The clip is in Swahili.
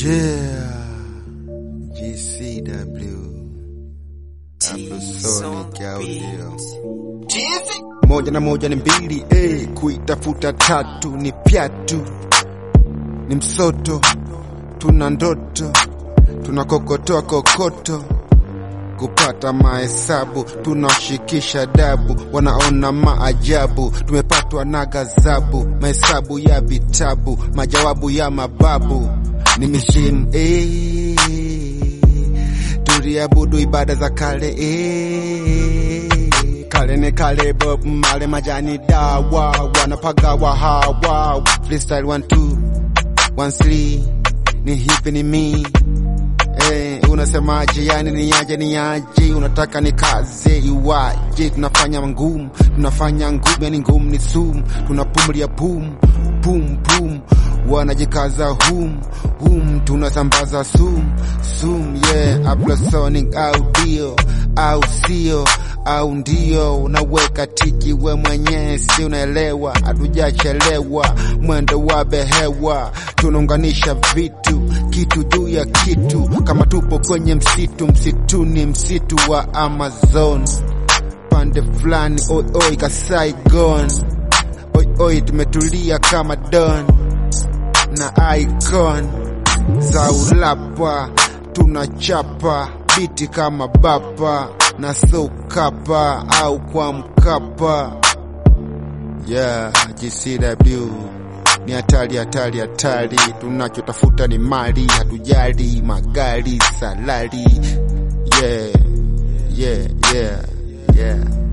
Yeah, GCW Afrosonic audio moja na moja ni mbili eh, kuitafuta tatu ni pyatu, ni msoto, tuna ndoto, tunakokotoa kokoto kupata mahesabu, tunashikisha dabu, wanaona maajabu, tumepatwa na gazabu, mahesabu ya vitabu, majawabu ya mababu, ni misimu eh, tuliabudu ibada za kale eh, kale ni kale, Bob Marley, majani dawa, wanapagawa hawa, freestyle one two one three, ni hipi ni mi Hey, unasemaje? Yani ni aje ni aje? Unataka ni kaze iwaje? Tunafanya ngumu, tunafanya ngumu, yani ngumu ni sumu, tunapumulia pum pum pum, wanajikaza hum hum, tunasambaza sum sum, yeah, Afrosonic audio au sio au ndio unaweka tiki we mwenyewe, si unaelewa? Hatujachelewa, mwendo wa behewa, tunaunganisha vitu kitu juu ya kitu, kama tupo kwenye msitu, msituni, msitu wa Amazon, pande fulani, oi oi ka Saigon, oi oi, tumetulia kama Don na icon za ulapa, tunachapa biti kama bapa na sokapa au kwa Mkapa. Yeah, GCW ni hatari, hatari, hatari. Tunachotafuta ni mali, hatujali magari, salari. Yeah, yeah, yeah, yeah.